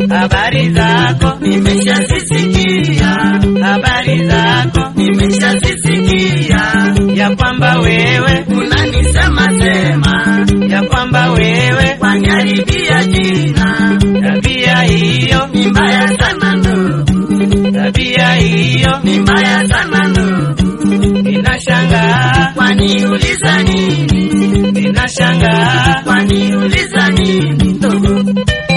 habari zako nimeshazisikia, habari zako nimeshazisikia, ya kwamba wewe unanisema sema, ya kwamba wewe waniharibia jina, tabia hiyo ni mbaya sana ndugu, tabia hiyo ni mbaya sana ndugu, ninashangaa waniuliza nini, ninashangaa waniuliza nini ndugu,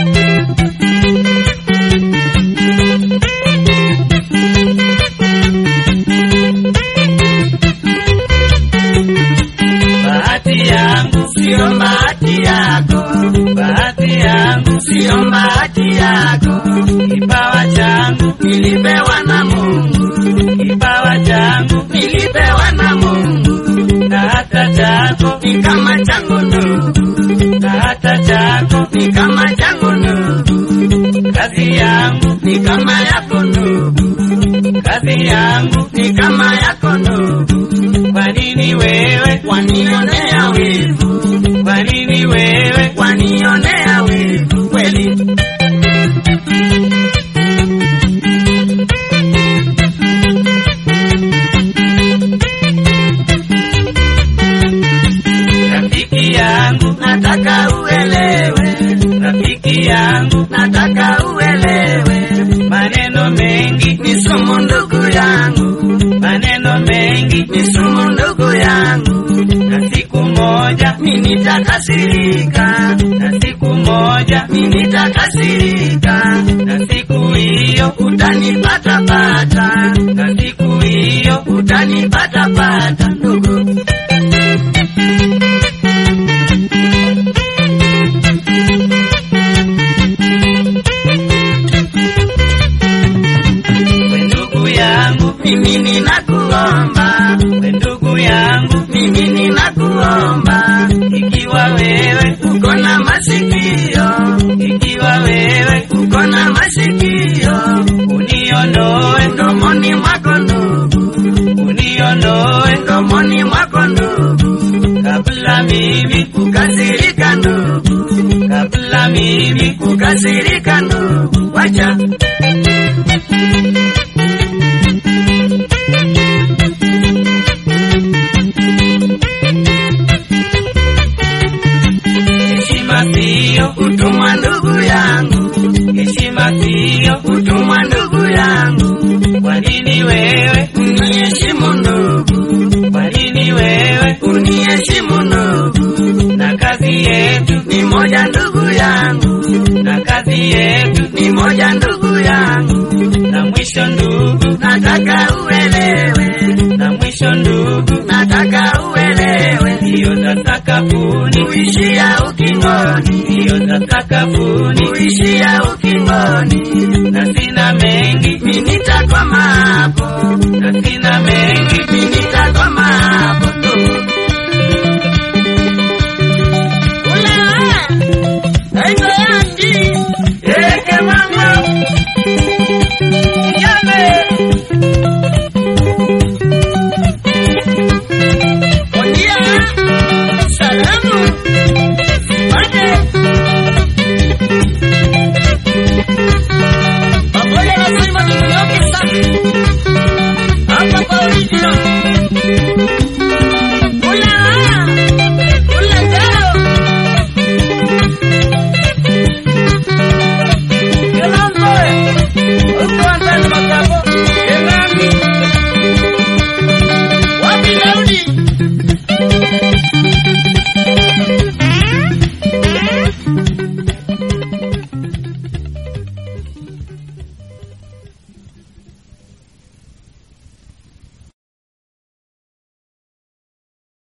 bahati yangu sio bahati yako, bahati yangu sio bahati yako, kipawa changu nilipewa na Mungu, kipawa changu nilipewa na Mungu, na hata chako ni kama changu ndugu, na hata chako ni kama changu ndugu, kazi yangu ni kama yako ndugu, kazi yangu ni kama yako ndugu, kwa nini wewe wanionea wivu, kwa nini wewe wanionea wivu kweli. rafiki yangu Nataka uelewe, rafiki yangu nataka uelewe, maneno mengi ni sumu ndugu yangu, maneno mengi ni sumu ndugu yangu, na siku moja mimi nitakasirika, na siku moja mimi nitakasirika, na siku hiyo utanipata pata, na siku hiyo utanipata pata ndugu. we ndugu yangu Mimi ninakuomba, we ndugu yangu mimi ninakuomba, ikiwa wewe uko na masikio, ikiwa wewe uko na masikio, uniondoe mdomoni mwako ndugu, uniondoe mdomoni mwako ndugu, kabla mimi kukasirika ndugu, kabla mimi kukasirika ndugu, wacha heshima siyo kutumwa ndugu yangu, heshima siyo kutumwa ndugu yangu, kwa nini wewe uniheshimu ndugu, kwa nini wewe uniheshimu ndugu, na kazi yetu ni moja ndugu yangu, na kazi yetu ni moja ndugu yangu, na mwisho ndugu nataka uelewe, na mwisho ndugu nataka uelewe, hiyo za sakafuni uishia ukingoni, hiyo za sakafuni uishia ukingoni, na sina mengi mimi nitakoma hapo, na sina mengi mimi nitakoma hapo.